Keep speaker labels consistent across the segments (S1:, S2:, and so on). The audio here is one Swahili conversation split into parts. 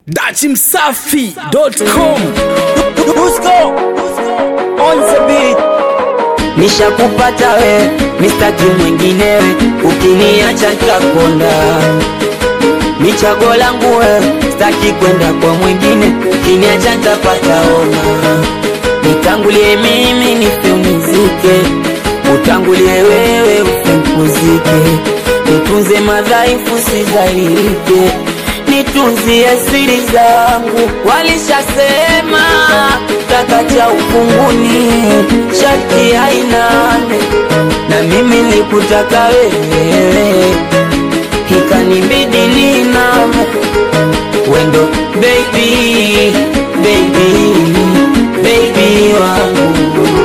S1: dachimsafi.com
S2: Dusko on the beat. Nishakupata we, mistaki mwinginewe, ukiniacha nitakonda. Ni chaguo langu we, staki kwenda kwa mwingine, ukiniacha nitapata homa. Nitangulie mimi nifiumizike, utangulie wewe usimpuzike, nitunze madhaifu sidhalilike, nitunzie siri zangu. Walishasema taka cha ufunguni sharti hainane, na mimi nilikutaka wewe, ikanibidi niname wendo baby, baby, baby wangu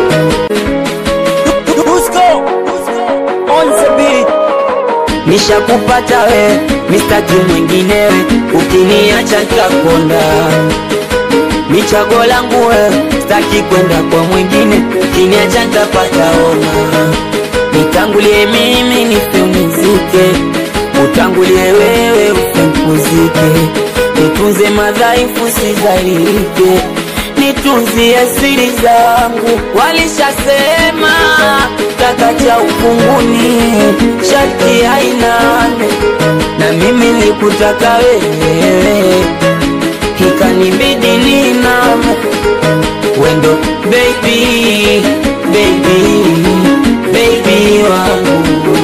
S2: Dusko on the beat. Nishakupata we, mistaki mwinginewe, ukiniacha nitakonda. Ni chaguo langu we, staki kwenda kwa mwingine, ukiniacha nitapata homa. Nitangulie mimi nifiumizike, utangulie wewe usimpuzike, nitunze madhaifu sidhalilike, nitunzie siri zangu. Walishasema taka cha ufunguni sharti hainane, na mimi nilikutaka wewe, ikanibidi niname wendo baby, baby, baby wangu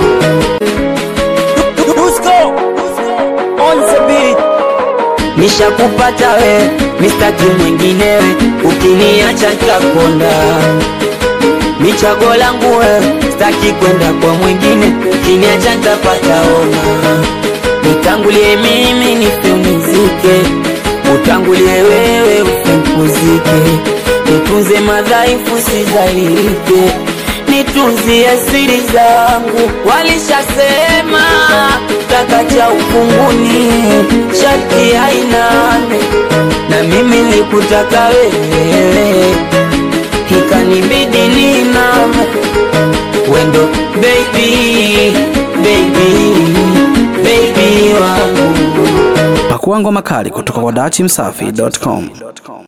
S2: Dusko on the beat. Nishakupata we, mistaki mwinginewe, ukiniacha nitakonda. Ni chaguo langu we, staki kwenda kwa mwingine, ukiniacha nitapata homa. Nitangulie mimi nifiumizike, utangulie wewe usimpuzike, nitunze madhaifu sidhalilike, nitunzie siri zangu. Walishasema taka cha ufunguni sharti hainane, na mimi nilikutaka wewe, ikanibidi niname wendo baby, baby, baby wangu
S1: pakua ngoma kali kutoka kwa dachimsafi.com